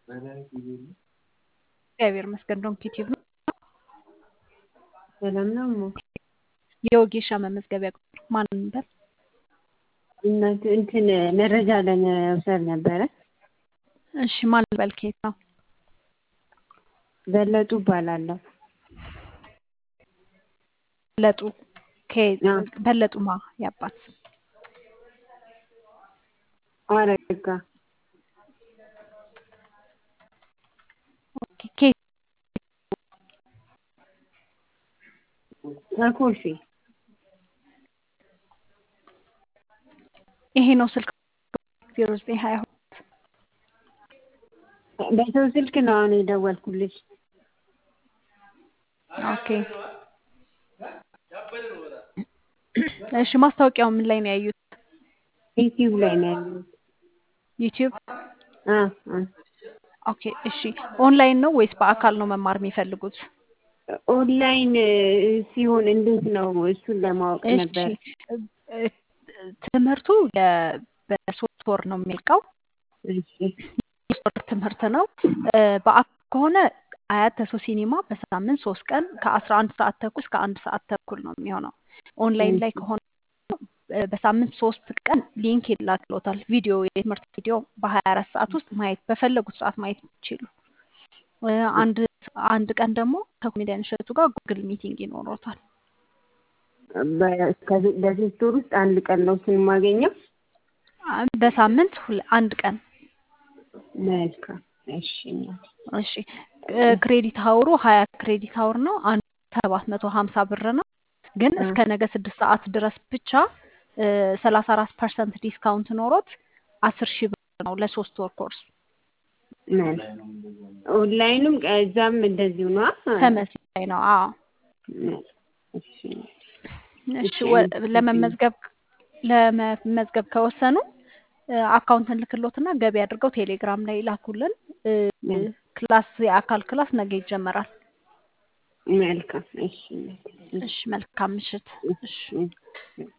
እግዚአብሔር ይመስገን ዶንኪ ቲዩብ ነው። ሰላም ነው እሞ የወጌሻ መመዝገቢያ ቁጥር ማን ነበር? እናት እንትን መረጃ ለመውሰድ ነበረ። እሺ ማን ልበል? ከየት ነው? በለጡ እባላለሁ። በለጡ ከየት? አዎ። በለጡማ ያባት ስም አረጋ ኦኬ። ከየት? ከኮልፌ ይሄ ነው ስልክ ዜሮ ዘጠኝ ሀያ ሁለት በሰው ስልክ ነው አሁን የደወልኩልሽ። ኦኬ። እሺ ማስታወቂያው ምን ላይ ነው ያዩት? ዩቲዩብ ላይ ነው ያለው። ዩቲዩብ። አ አ ኦኬ እሺ። ኦንላይን ነው ወይስ በአካል ነው መማር የሚፈልጉት? ኦንላይን ሲሆን እንዴት ነው? እሱን ለማወቅ እሺ ነበር። እ- ትምህርቱ የ- በሶስት ወር ነው የሚልቀው። እሺ የሶስት ወር ትምህርት ነው። እ፣ በአካል ከሆነ አያት ተሶ ሲኒማ በሳምንት ሶስት ቀን ከአስራ አንድ ሰዓት ተኩል እስከ አንድ ሰዓት ተኩል ነው የሚሆነው። ኦንላይን ላይ ከሆነ እ፣ በሳምንት ሶስት ቀን ሊንክ ይላክሎታል። ቪዲዮ የትምህርት ቪዲዮ በሀያ አራት ሰዓት ውስጥ ማየት በፈለጉት ሰዓት ማየት ይችሉ። እ፣ አንድ አንድ ቀን ደግሞ ከኮሜዲያን እሸቱ ጋር ጉግል ሚቲንግ ይኖሮታል። በ- ከዚ- በሶስት ወር ውስጥ አንድ ቀን ነው እሱን የማገኘው። አ- በሳምንት ሁለ- አንድ ቀን መልካም እሺ እናቴ። እሺ እ፣ ክሬዲት ሀውሩ ሀያ ክሬዲት ሀውር ነው። አንዱ ሰባት መቶ ሀምሳ ብር ነው። ግን አ እስከ ነገ ስድስት ሰዓት ድረስ ብቻ ሰላሳ አራት ፐርሰንት ዲስካውንት ኖሮት አስር ሺህ ብር ነው ለሶስት ወር ኮርስ። መልካም ኦንላይኑም እዛም እንደዚሁ ነው። ተመሳሳይ ነው። አዎ እሺ እሺ እሺ ወ- አመሰግናለሁ። ለመመዝገብ ለመመዝገብ ከወሰኑ አካውንት እንልክሎትና ገቢ አድርገው ቴሌግራም ላይ ላኩልን። እ፣ መል- ክላስ የአካል ክላስ ነገ ይጀመራል። መልካም እሺ እናቴ። እሺ መልካም ምሽት። እሺ እሺ